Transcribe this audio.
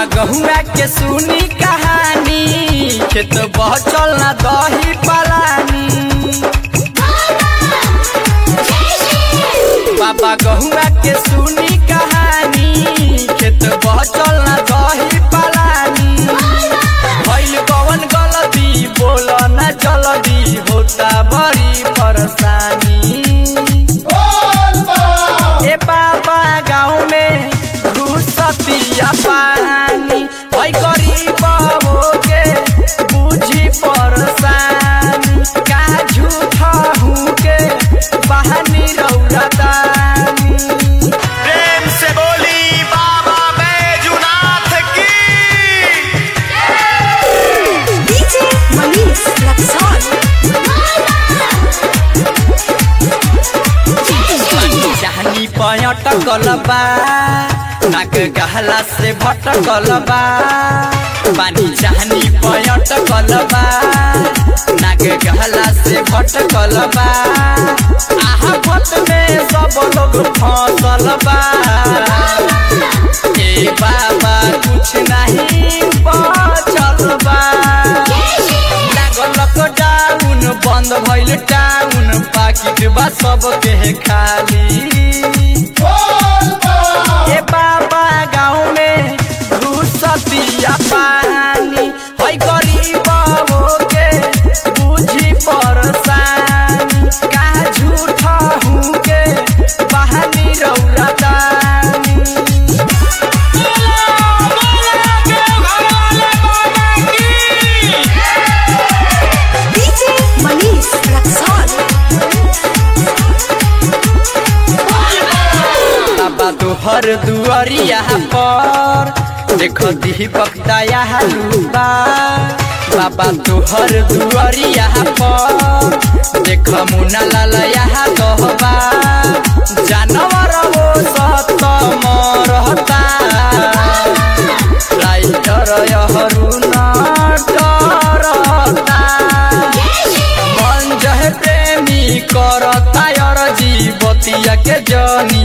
बाबा गहुआ के सुनी कहानी खेत बचल ना दही पलानी बाबा गहुआ के सुनी कहानी खेत बचल ना दही पलानी भइल कवन गलती बोल ना जल्दी होता बड़ी परेशानी ए बाबा गाँव में घुसतिया पानी ओइ गरीब के बुझी परेशानी का झूठा हूँ के बहानी रौरा दानी प्रेम से बोली बाबा बैजुनाथ की DJ Manish Luxon. जहनी पयटकल बा नाक गहला से भटकल बा पानी जहनी पयटकल बा नाक गहला से भटकल बा आहा पत में सब लोग फंसल बा ए बाबा कुछ नहीं बचल बा लागल लॉकडाउन बंद भइल टाउन पाकिट बा सबके खाली ए बाबा गाँव में घुसतिया पानी है गरीब के बुझी परेशानी का झूठा हूँ के बहानी रौरा दानी DJ Manish Luxon. बाबा तोहर दुआरिया पर देख दीपक दया लूबा बाबा तोहर दुआरिया पर देख मुना लाल यहाँ कहबा जानवर वो सत मरता राइटर यहरू न डरता मन जहे प्रेमी करता और जीवतिया के जनी